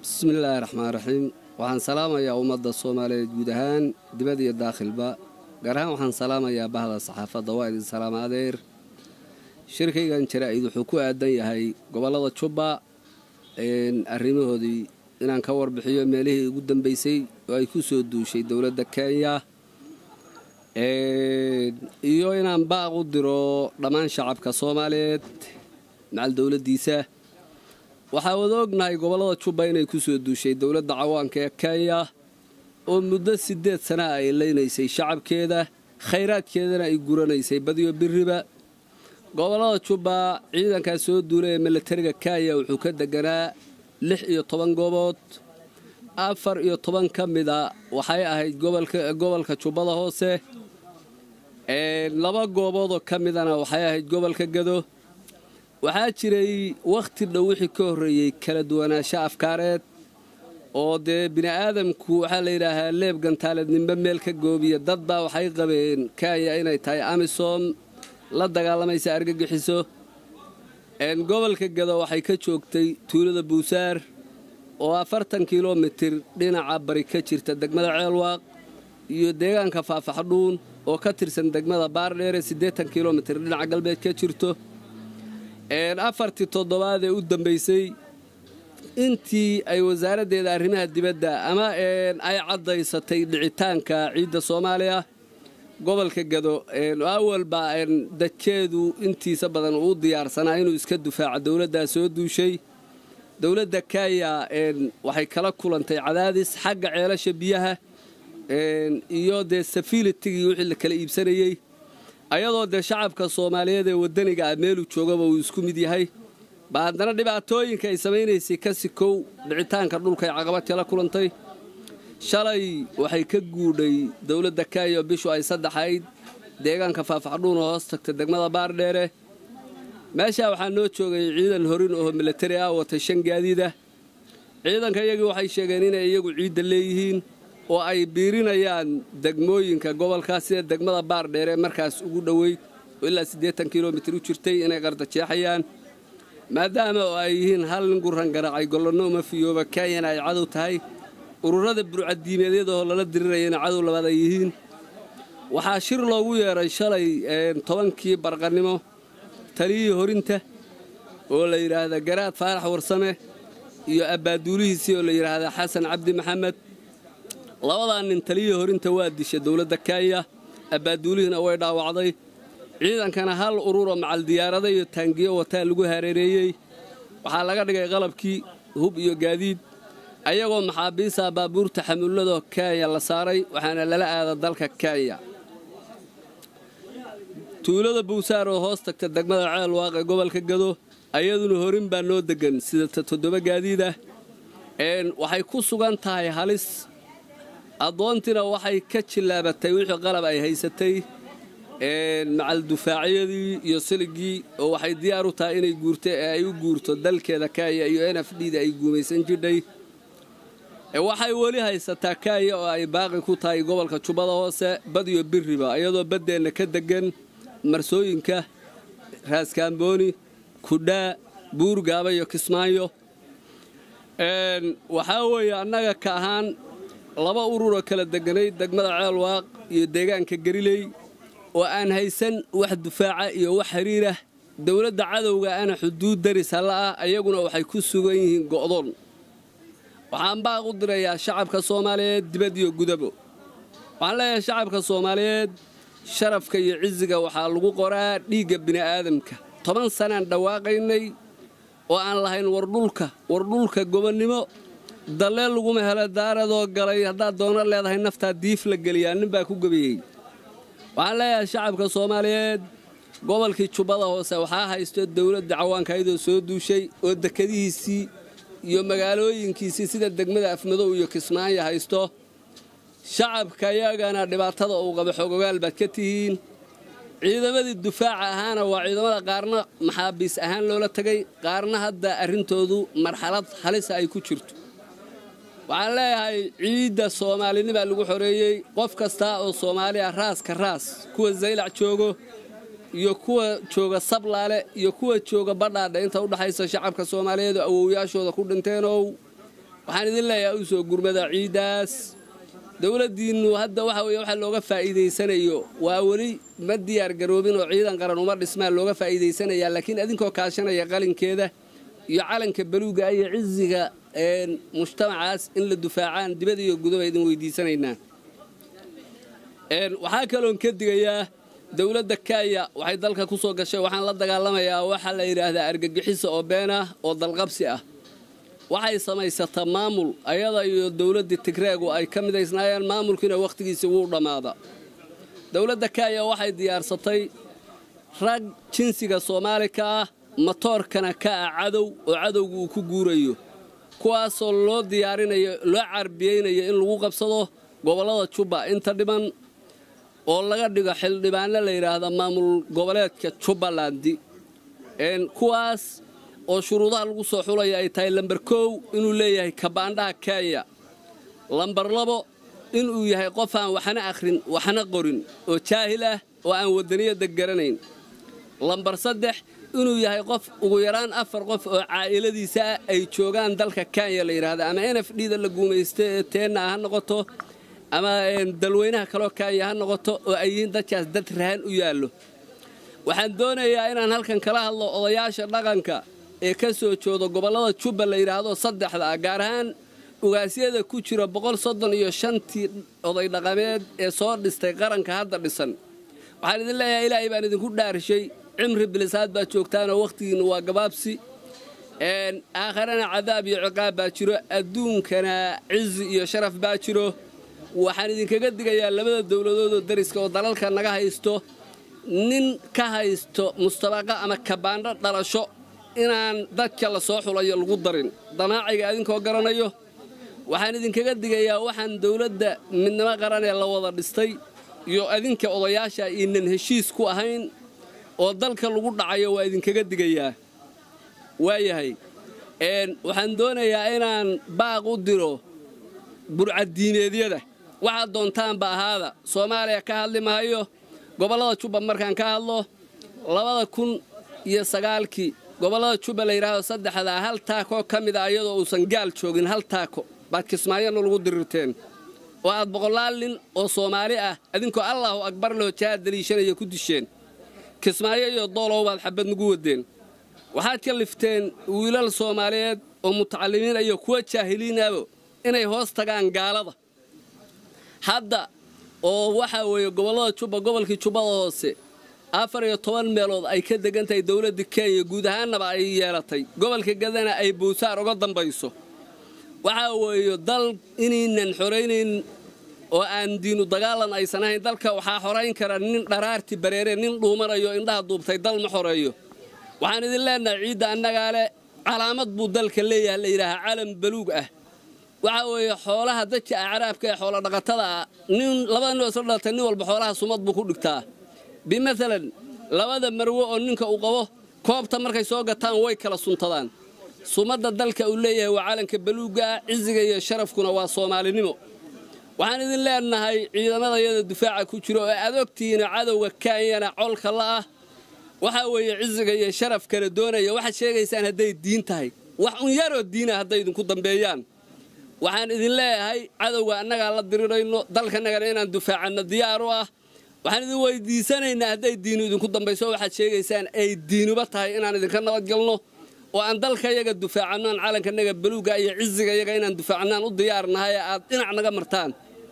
bismillaahi raxmaan raxiim waxaan salaamayaa ummadda soomaaliyeed guud ahaan dibad iyo daakhilba gaar ahaan waxaan salaamayaa bahda saxaafadda waa idin salaama adeer shirkaygan jaraa'id wuxuu ku aadan yahay gobollada jubba arrimahoodii inaan ka warbixiyo meelihii ugu dambeysay oo ay ku soo duushay dowladda kenya iyo inaan baaq u diro dhammaan shacabka soomaaliyeed macal dowladdiisa waxaa wada ognahay gobollada jubba inay ku soo duushay dowladda cawaanka ee kenya oo muddo siddeed sana ay leynaysay shacabkeeda khayraadkeedana ay guranaysay badiyo biriba gobollada jubba ciidankaa soo duulay ee milatariga kenya wuxuu ka deganaa lix iyo toban goobood afar iyo toban ka mida waxay ahayd gobolka jubbada hoose laba gooboodoo ka midana waxay ahayd gobolka gado waxaa jiray wakhti dhow wixii ka horreeyey kala duwanaansho afkaareed oo dee bini'aadamku waxaa la yidhaahaa leeb gantaalednimbe meel ka goobiya dadbaa waxay qabeen kenya inay tahay amisom la dagaalamaysa argagixiso gobolka gado waxay ka joogtay tuulada buusaar oo afartan kilomitir dhinaca bari ka jirta degmada ceelwaaq iyo deegaanka faafaxdhuun oo ka tirsan degmada baardheere siddeetan kilomitir dhinaca galbeed ka jirto afartii toddobaad ee u dambaysay intii ay wasaaraddeeda arrimaha dibadda ama ay caddaysatay dhicitaanka ciidda soomaaliya gobolka gado awalba dadkeedu intiisa badan uu diyaarsanaa inuu iska dufaaco dowladdaa soo duushay dowladda kenya waxay kala kulantay cadaadis xagga ceelasha biyaha iyo dee safilitigii wixii la kala iibsanayey ayadoo dee shacabka soomaaliyeed ee waddaniga ah meeluu joogaba uu isku mid yahay ba haddana dhibaatooyinka ay samaynaysay ka sikow dhicitaanka dhulkay caqabad kala kulantay shalay waxay ka guudhay dowladda kenya bishu ay saddexayd deegaanka faafaxdhuun oo hoos tagta degmada baardheere meeshaa waxaa noo joogay ciidan horin oo milatari ah watay shan gaadiida ciidanka iyagii waxay sheegeen inay iyagu ciidda leeyihiin oo ay biirinayaan degmooyinka gobolkaas sida degmada baardheere markaas ugu dhoweyd oo ilaa siddeetan kilomitir u jirtay inay qardajeexayaan maadaama oo ay yihiin hal nin guran garaacay gollanno uma fiyooba kenyana ay cadow tahay ururada burcadiimeedyadoo lala dirirayana cadow labaad ay yihiin waxaa shir loogu yeedhay shalay tobankii barqannimo taliyihii horinta oo la yidhaahda garaad faarax warsame iyo abbaaduulihiisii oo la yidhaahda xasan cabdi maxamed labadaa nin taliyihii horinta waa disha dowladda kenya abbaaduulihina way dhaawacday ciidankana hal ururoo macal diyaarada iyo taangiyo wataa lagu hareereeyey waxaa laga dhigay qalabkii hub iyo gaadiid ayagoo maxaabiista baabuurta xamuuladoo kenya la saaray waxaana lala aada dalka kenya tuulada buusaar oo hoos tagta degmada ceelwaaq ee gobolka gado ayaduna horin baa noo degan sida toddoba gaadiid ah waxay ku sugan tahay halis addoontiina waxay ka jillaabatay wixii qalab ay haysatay macal dufaacyadii iyo siligii oo waxay diyaar u tahay inay guurto ee ay u guurto dalkeeda kenya iyo n f d da ay guumaysan jidhay waxay weli haysataa kenya oo ay baaqi ku tahay gobolka jubbada hoose bad iyo biriba iyadoo baddeenna ka degan marsooyinka raaskaambooni kudhaa buurgaaba iyo kismaayo waxaa weeye annaga ka ahaan laba ururoo kala deganay degmada ceelwaaq iyo deegaanka gariley oo aan haysan wax dufaaca iyo wax xiriirah dowladda cadowga ana xuduud daris halla ah ayaguna waxay ku sugan yihiin go'doon waxaan baaq u dirayaa shacabka soomaaliyeed dibad iyo gudabo waxaan leeyahay shacabka soomaaliyeed sharafka iyo cisiga waxaa lagu qoraa dhiigga bini'aadamka toban sanaan dhawaaqaynay oo aan lahayn wardhulka wardhulka gobonnimo dallee laguma helo daaradoo galay haddaad doono leedahay naftaa diif la geliyaa nin baa ku gebiyey waxaan leeyahay shacabka soomaaliyeed gobolkii jubbada hoose waxaa haysto dowladda cawaanka ayadoo soo duushay oo dekadihiisii iyo magaalooyinkiisii sida degmada afmadow iyo kismaayo haysto shacabka yagana dhibaatada uu qaba xogogaal baad ka tihiin ciidamadii dufaaca ahaana waa ciidamada qaarna maxaabiis ahaan loola tegay qaarna hadda arrintoodu marxalad halisa ay ku jirto waxaan leeyahay ciidda soomaalinimaa lagu xoreeyey qof kasta oo soomaaliya raaska raas kuwa zaylac joogo iyo kuwa jooga sablaale iyo kuwa jooga badhaadha inta udhaxaysa shacabka soomaaliyeed oo awowyaashooda ku dhinteenow waxaan idin leeyahay u soo gurmada ciiddaas dowladdiinnu hadda waxa weeye waxa looga faa'iidaysanayo waa weli ma diyaar garoobin oo ciidan qaran uma dhismaan looga faa'iidaysanayaa laakiin idinkoo kaashanaya qalinkeeda iyo calanka baluuga iyo ciziga mujtamacaas in la dufaacaan dibad iyo gudoba idin weydiisanaynaa waxaa kaloon ka digayaa dowladda kenya waxay dalka ku soo gashay waxaan la dagaalamayaa waxaa la yidhaahdaa argagixisa oo been ah oo dalqabsi ah waxay samaysataa maamul ayada iyo dowladdii tigreegu ay ka midaysnaayeen maamulkiina wakhtigiisii wuu dhammaada dowladda kenya waxay diyaarsatay rag jinsiga soomaali ka ah matoorkana ka ah cadow oo cadowga uu ku guurayo kuwaasoo loo diyaarinayo loo carbiyeynayo in lagu qabsado gobollada jubba inta dhiman oo laga dhigo xildhibaanno la yidhaahda maamul goboleedka jubbalandi kuwaas oo shuruudaha lagu soo xulaya ay tahay lambar kow inuu leeyahay kabaandhaha kenya lambar labo inuu yahay qof aan waxna akhrin waxna qorin oo jaahil ah oo aan wadaniyadda garanayn lambar saddex inuu yahay qof ugu yaraan afar qof oo caa'iladiisa ah ay joogaan dalka kenya la yidhaahda ama n f d da la guumaysta ee teenna ha noqoto ama dalweynaha kaloo kenya ha noqoto oo ay yihiin dadkaas dad rahan u yaallo waxaan doonayaa inaan halkan kala hadlo odayaasha dhaqanka ee ka soo jooda gobollada jubba la yidhaahdo saddexda ah gaar ahaan ugaasyada ku jira boqol soddon iyo shantii oday dhaqameed ee soo dhistay qaranka hadda dhisan waxaan idin leeyahay ilaahay baan idinku dhaarishay cimri bilisaad baad joogtaanoo wakhtigiinna waa gabaabsi aakharana cadaab iyo ciqaab baa jiro adduunkana cizi iyo sharaf baa jiro waxaan idinkaga digayaa labada dowladoodoo dariska oo dalalka naga haysto nin ka haysto mustabaqa ama kabaandho dhalasho inaan dadka la soo xulayo lagu darin damaaciga idinkoo garanayo waxaan idinkaga digayaa waxaan dowladda midnimo qaran ee la wada dhistay iyo idinka odayaasha iinan heshiis ku ahayn oo dalka lagu dhacayo waa idinkaga digayaa waayahay waxaan doonayaa inaan baaq u diro burcaddiineedyada waxaad doontaanba ahaada soomaaliya ka hadli mahayo gobollada jubba markaan ka hadlo labada kun iyo sagaalkii gobollada jubba la yidhaahdo saddexdaa hal taakoo ka mid a iyadoo uusan gaal joogin hal taako baad kismaayona lagu dirirteen oo aad boqolaal nin oo soomaali ah idinkoo allaahu akbar loo jahaad daliishanaya ku disheen kismaayo iyo doolow baad xabad nagu wadeen waxaad ka lifteen wiilal soomaaliyeed oo mutacallimiin iyo kuwa jaahiliinabo inay hoos tagaan gaalada hadda oo waxaa weeye gobollada jubba gobolkii jubbada hoose afar iyo toban meelood ay ka degan tahay dowladda kenya guud ahaannaba ay yeelatay gobolka gadana ay buusaar uga dambayso waxaa weeye dal inaynan xoraynayn oo aan diinu dagaalan aysan ahayn dalka waxaa xorayn kara nin dharaarti bareere nin dhuumanayo indhaha duubtay dal ma xoreeyo waxaan idin leenahay ciidda annagaa leh calaamad buu dalka leeyahay la yidhaahaa calam baluug ah waxaa weeye xoolaha dadka acraabka ee xoola dhaqatada ah nin labada nin oo isla dhalatay nin walba xoolaha sumad buu ku dhigtaa bimathalan labada marwo oo ninka uu qabo koobta markay soo gataan way kala suntadaan sumadda dalka uu leeyahay waa calanka baluugga ah ciziga iyo sharafkuna waa soomaalinimo waxaan idin leenahay ciidamadayada dufaaca ku jiro oo aad ogtihiina cadowga kenyana colka la'ah waxaa weeye ciziga iyo sharaf kala doonaya waxaad sheegaysaan hadday diin tahay wax un yaroo diina hadday idinku dambeeyaan waxaan idin leeyahay cadowga annagaa la dirirayno dalkanagana inaan dufaacanno diyaar u ah waxaan idin weydiisanaynaa hadday diinu idinku dambayso waxaad sheegaysaan ay diinuba tahay inaan idinka nabadgelno oo aan dalka yaga dufaacanno aan calankanaga baluuga iyo ciziga yaga inaan dufaacanno aan u diyaarnahay aad dhinac naga martaan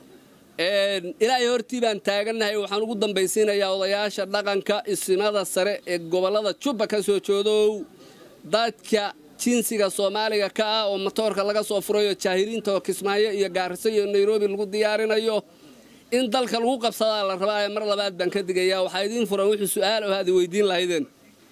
ilaahay hortii baan taagannahay waxaan ugu dambaysiinayaa odayaasha dhaqanka isimada sare ee gobollada jubba ka soo joodow dadka jinsiga soomaaliga ka ah oo matoorka laga soo furayo jaahiliinta oo kismaayo iyo gaariso iyo nairobi lagu diyaarinayo in dalka lagu qabsadaa la rabaa ee mar labaad baan ka digayaa waxaa idiin furan wixii su'aal oo aad weydiin lahaydeen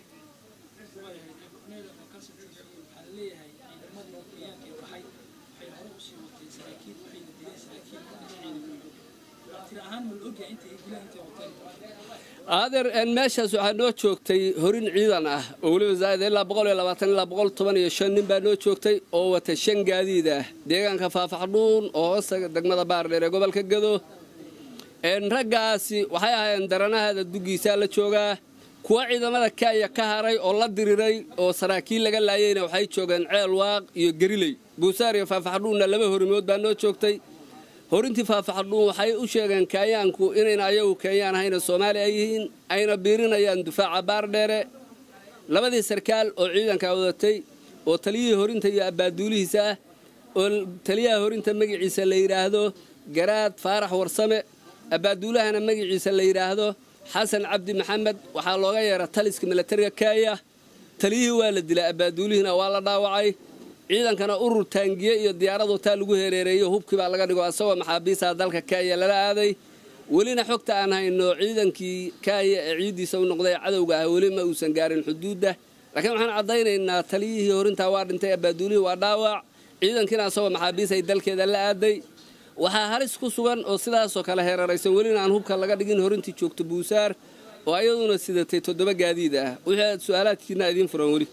adeer meeshaas waxaa noo joogtay horin ciidan ah oo weliba zaa'id ilaa boqol iyo labaatan ilaa boqol toban iyo shan nin baa noo joogtay oo wata shan gaadiid ah deegaanka faafaxdhuun oo hoosta degmada baardheer ee gobolka gado raggaasi waxay ahaayeen daranahada duggiisaa la joogaa kuwa ciidamada kenya ka haray oo la diriray oo saraakiil laga laayeyna waxay joogeen ceel waaq iyo geriley buusaar iyo faafaxdhuunna laba horimood baa noo joogtay horintii faafaxdhuun waxay u sheegeen kenyaanku inayna ayagu kenyaan ahayna soomaali ay yihiin ayna biirinayaan dufaaca baardheere labadii sarkaal oo ciidanka wadatay oo taliyihii horinta iyo abbaaduulihiisa ah oo taliyaha horinta magaciisa la yidhaahdo garaad faarax warsame abbaaduulahana magaciisa la yidhaahdo xasan cabdi maxamed waxaa looga yeera taliska milatariga kenya taliyihii waa la dilay abbaaduulihina waa la dhaawacay ciidankana urur taangiye iyo diyaaradu taa lagu hereereeyo hubkii baa laga dhigo asagoo maxaabiistaha dalka kenya lala aaday welina xogta aan hayno ciidankii kenya ee ciiddiisa u noqday cadowga ah weli ma uusan gaarin xuduudda laakiin waxaan caddaynaynaa taliyihii horintaa waa dhintay abbaaduulihii waa dhaawac ciidankiina asagoo maxaabiis ay dalkeeda la aaday waxaa halis ku sugan oo sidaasoo kale heeraraysan welina aan hubka laga dhigin horintii joogto buusaar oo ayaduna sidatay toddoba gaadiid ah wixii aad su-aalaadkiina idiin furan weli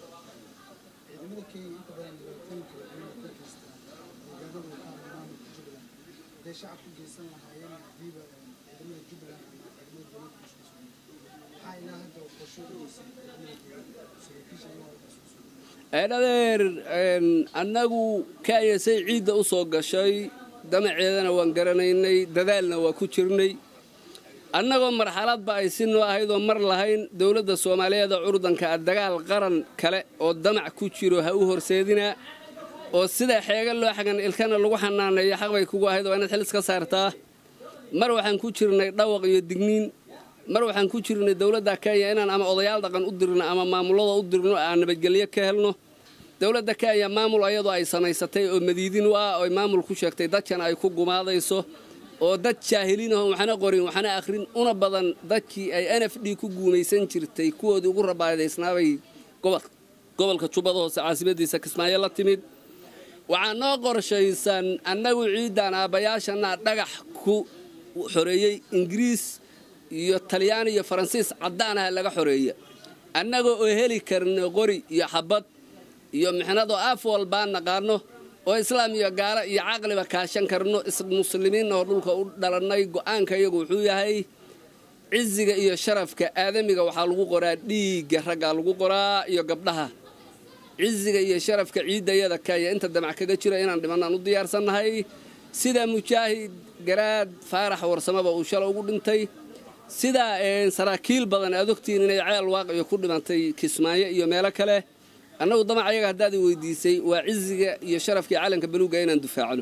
eedhadeer annagu kenya say ciidda u soo gashay damaceedana waan garanaynay dadaalna waa ku jirnay annagoo marxaladba ay si noo ahayd oo mar lahayn dowladda soomaaliyeeda curdanka ah dagaal qaran kale oo damac ku jiro ha u horseedinaa oo sida xeega loo xagan ilkana lagu xanaaneeyo xaq bay kugu ahayd waa inaad xil iska saartaa mar waxaan ku jirnay dhawaq iyo digniin mar waxaan ku jirnay dowladda kenya inaan ama odayaal dhaqan u dirno ama maamulada u dirno aan nabadgelyo ka helno dowladda kenya maamul ayadoo ay samaysatay oo madiidin u ah oy maamul ku sheegtay dadkan ay ku gumaadayso oo dad jaahiliin ahon waxna qorin waxna akhrin una badan dadkii ay n f d ku guumaysan jirtay kuwoodii ugu rabaadaysnaabay gobolka jubbada hoose caasimadiisa kismaayo la timid waxaa noo qorshaysan annagu ciidan aabbayaashana dhagax ku xoreeyey ingiriis iyo talyaani iyo faransiis caddaan ah laga xoreeya annagoo oo heli karno qori iyo xabad iyo mixnadoo af walbaan naqaano oo islaam iyo gaalo iyo caqliba kaashan karno muslimiinna oo dhulka u dhalannay go'aanka iyagu wuxuu yahay ciziga iyo sharafka aadamiga waxaa lagu qoraa dhiigga raggaa lagu qoraa iyo gabdhaha ciziga iyo sharafka ciiddayada kaya inta damac kaga jira inaan dhimanaan u diyaarsannahay sida mujaahid garaad faarax warsamaba uu shala ugu dhintay sidaa saraakiil badan aad ogtihiin inay ceel waaqiyo ku dhimantay kismaayo iyo meelo kale annagu damac ayaga haddaad i weydiisay waa ciziga iyo sharafkii calanka baluuga inaan dufaacno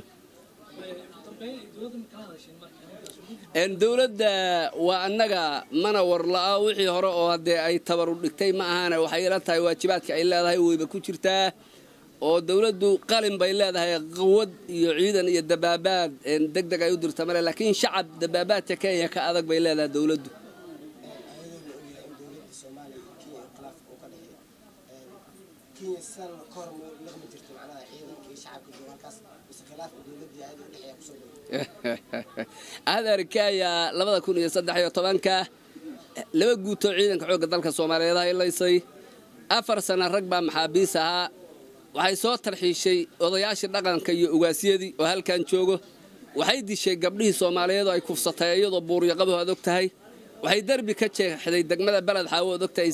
dowladda waa annaga mana warla'a wixii hore oo haddee ay tabaru dhigtay ma ahaane waxay ila tahay waajibaadka ay leedahay weyba ku jirtaa oo dowladdu qalin bay leedahay quwad iyo ciidan iyo dabaabaad deg deg ay u dirta male laakiin shacab dabaabaadka kenya ka adag bay leedahay dowladdu aadar kenya labada kun iyo saddex iyo tobanka laba guutoo ciidanka xoogga dalka soomaaliyeed haylaysay afar sana rag baa maxaabiis ahaa waxay soo tarxiishay odayaashii dhaqanka iyo ugaasyadii oo halkan joogo waxay dishay gabdhihii soomaaliyeed oo ay kufsatay iyadoo buuryo qabaho ad og tahay waxay derbi ka jeexday degmada beled xaawo od og tahay